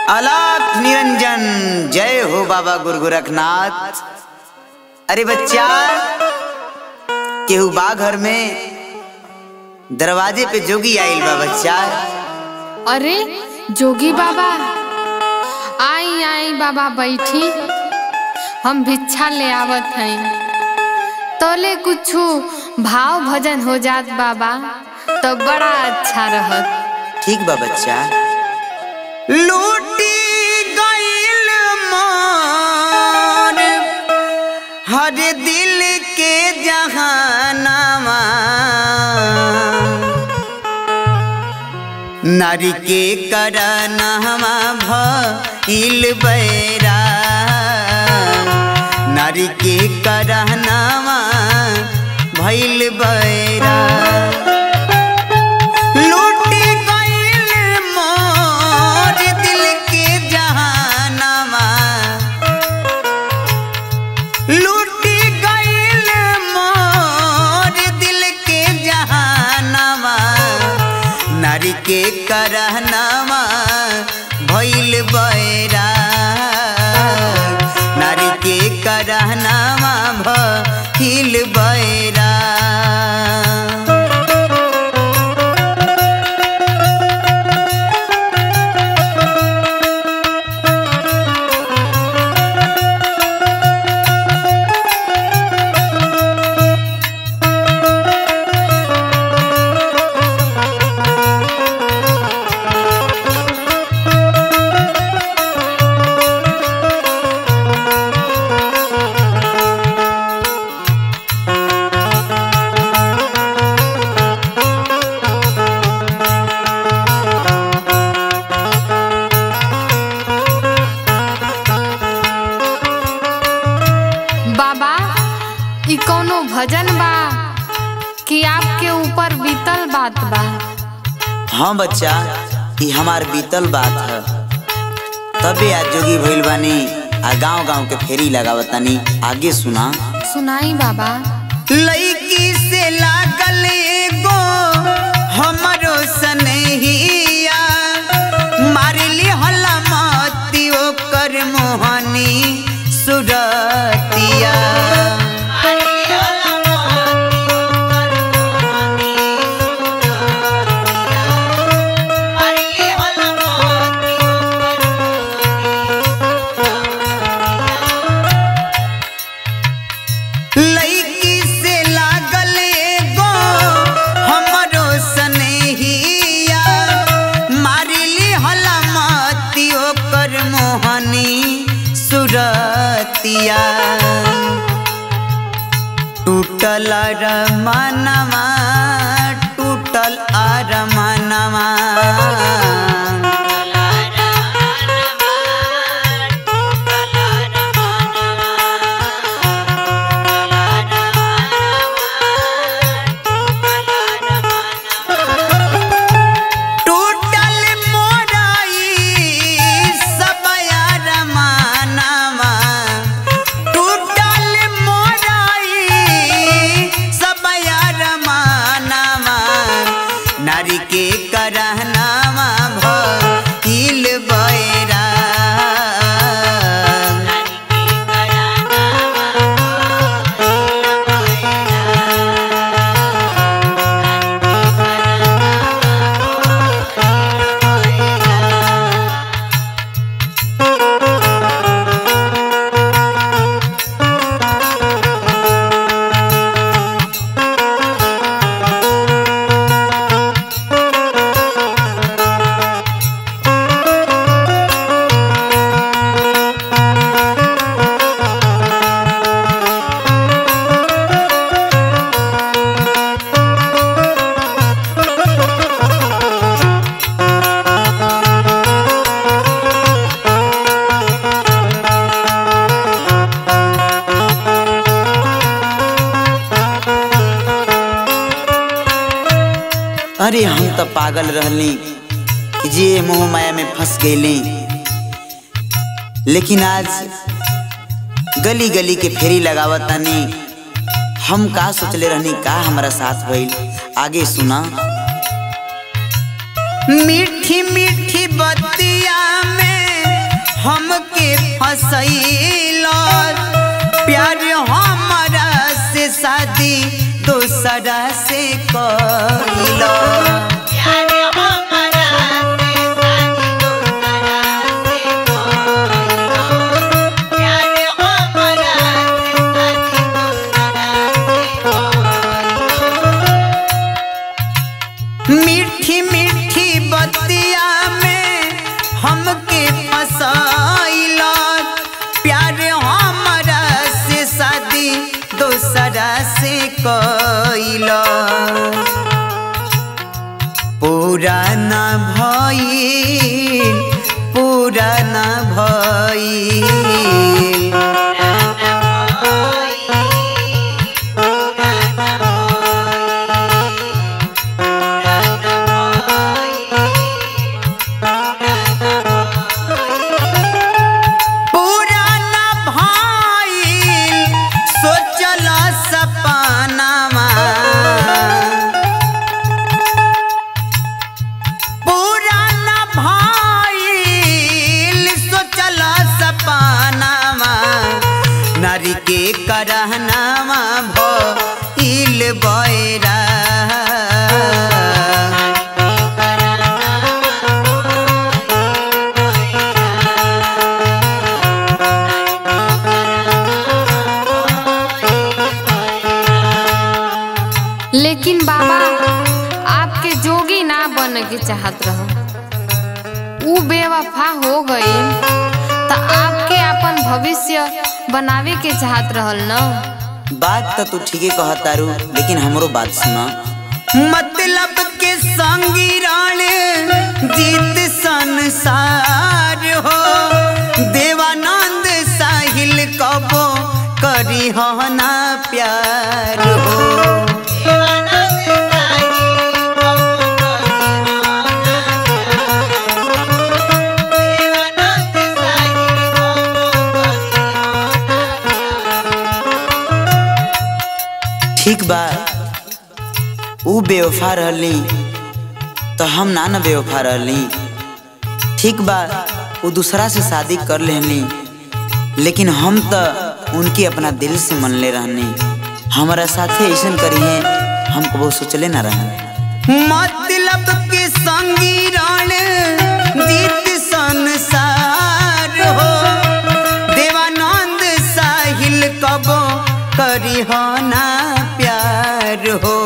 अलाख निरंजन जय हो बाबा गुरु गोरखनाथ अरे बच्चा केहू बा घर में दरवाजे पे जोगी आइल बा बच्चा अरे जोगी बाबा आई आई बाबा बैठी हम भिक्षा ले आवत हई तोले कुछ भाव भजन हो जात बाबा तो बड़ा अच्छा रहत ठीक बा बच्चा लूटी गइल मोर हर दिल के जहानामा नारी के करनहमा भइल बैरा नारी के करहनामा भइल बैरा लूटी गइल मोर दिल के जहानामा लूटी गइल मोर दिल के जहानामा नारी के करहनामा भइल बैरा नारी के करहनामा भइल बैरा बाबा ई कोनो भजन बा कि आपके ऊपर बीतल बात बा हाँ बच्चा ये हमार बीतल बात है तबे आज जोगी भइल बानी आ गांव गांव के फेरी लगावतानी आगे सुना सुनाई बाबा लईकी से लागल एगो हमरो सनहिया मारली हला मती ओकर मोहनी सुरतिया लईकी से लागल एगो हमरो सनहिया मारली हला मती ओकर मोहनी सुरतिया टूटल अरमानमा टूटल अरमानमा टूटल मोराई सब अरमानमा टूटल मोराई सब अरमानमा नारी के करहनामा भइल बैरा अरे हम तो पागल रहली कि जे मोह माया में फंस गईली लेकिन आज गली गली के फेरी लगावतानी हम का सोचले रहनी का हमारा साथ भइल आगे सुना मीठी मीठी बतिया में हमके फसैला प्यार हमारा से शादी दोसरा से कैला मीठी मीठी बतिया में हमके फसैला प्यार हमारा से शादी दोसरा से कैला पुराना भइल पुराना भइल पुराना भइल सोचल सपनामा पुराना भइल सोचल सपनामा नारी के करहनामा भइल बैरा लेकिन बाबा आपके जोगी ना बने के चाहत रहो ऊ बेवफा हो गई तो आपके अपन भविष्य बनावे के चाहत रहल न बात तो तू ठीके कहतारू लेकिन हमरो बात सुना मतलब के संगी राणे जीत संसार हो देवानंद साहिल कबो करी हो ना प्यार हो ठीक बा ऊ बेवफा रहली तो हम ना न बेवफा रहली ठीक बा वो दूसरा से शादी कर लेनी लेकिन हम तो उनके अपना दिल से मन ले रहनी हमारा साथे ऐसा करी है हम कबो सोचले ना रहे मतलब के संगी राण जीत संसार हो देवानंद साहिल कबो करी हो ना प्यार हो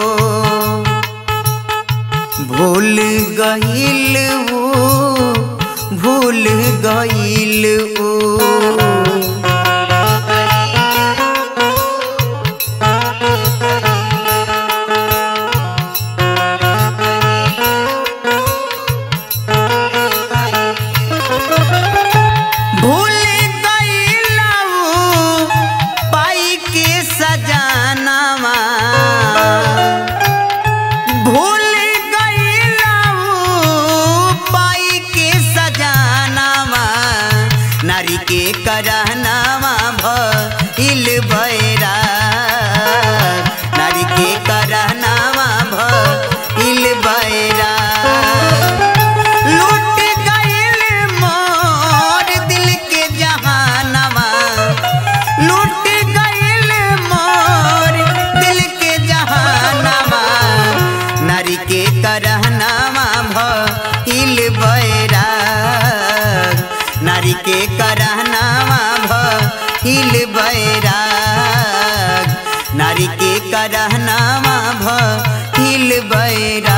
भूल गईल वो भूल गईल वो भूल गईल वो पाई के सजानावा भूल गईला ऊ पाई के सजानावा नारी के करहनावा भइल बैरा नारी के करहनावा भइल बैरा लूट गईल मोर दिल के जहानवा लूट गईल मोर दिल के जहानवा नारी के करहनावा भइल बैराग नारी के करहनावा भइल बैराग नारी के करहनावा भइल बैराग